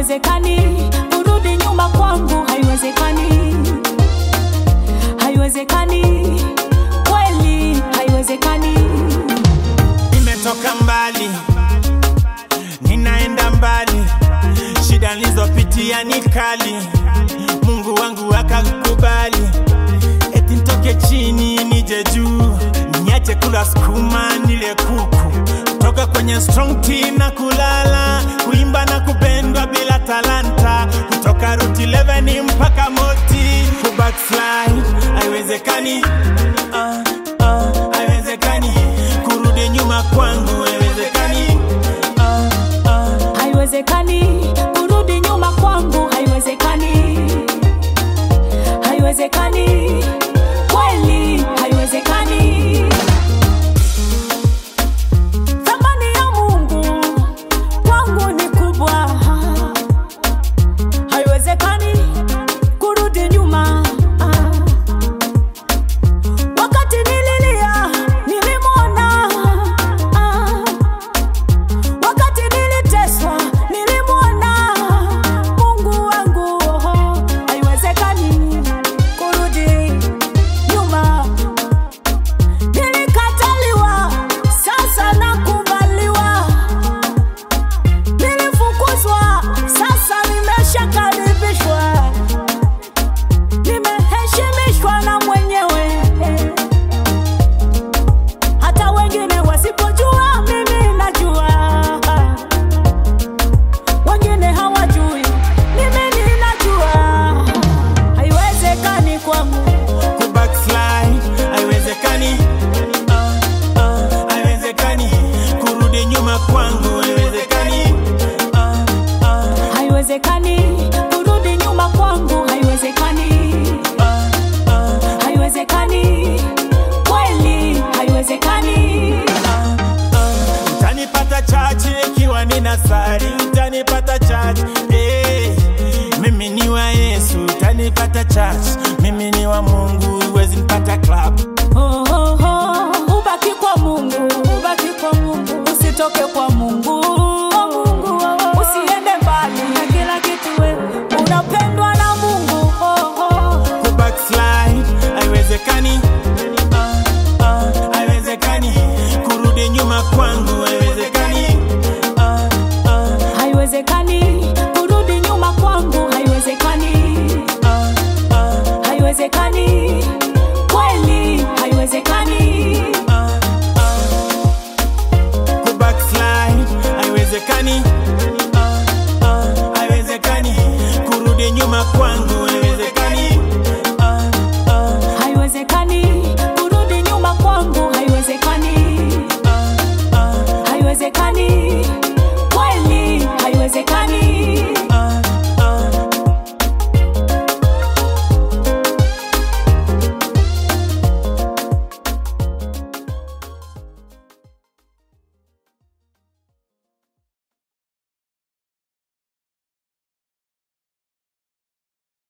haiwezekani kurudi nyuma kwangu, haiwezekani, haiwezekani, kweli haiwezekani. Nimetoka mbali, ninaenda mbali, shida nilizopitia ni kali, Mungu wangu akakubali, eti nitoke chini nije juu, niache kula sukuma nile kuku, toka kwenye strong tea na kulala, kuimba na kupendwa bila talanta, kutoka route 11 mpaka moti, kubackslide haiwezekani, ah, ah, haiwezekani, kurudi nyuma kwangu haiwezekani, ah, ah. haiwezekani kurudi nyuma kwangu, haiwezekani, haiwezekani, kweli haiwezekani. Thamani ya Mungu kwangu ni kubwa, haiwezekani kurudi nyuma. Wakati nililia nilimwona, wakati niliteswa nilimwona Mungu wangu. Haiwezekani kurudi nyuma. Nilikataliwa, sasa nakubaliwa. Nilifukuzwa, sasa nimeshakaribishwa. Nimeheshimishwa na mwenyewe, hata wengine wasipojua, mimi najua. Wengine hawajui, mimi ninajua. Haiwezekani kwangu. kubackslide haiwezekani, ah, ah, haiwezekani, kurudi nyuma kwangu haiwezekani, ah, ah, Haiwezekani kurudi nyuma kwangu, haiwezekani, ah, ah, haiwezekani, kweli haiwezekani. ah, ah. Utanipata chachi ikiwa nina sari, utanipata chachi eh. Mimi ni wa Yesu, utanipata chachi, mimi ni wa Mungu, huwezi nipata club. Oh, oh, oh. Ubaki kwa Mungu, ubaki kwa Mungu, usitoke kwa Mungu. Usiende mbali na kila kitu, wewe unapendwa na Mungu. Oh, oh. kubackslide haiwezekani, ah, ah, haiwezekani, kurudi nyuma kwangu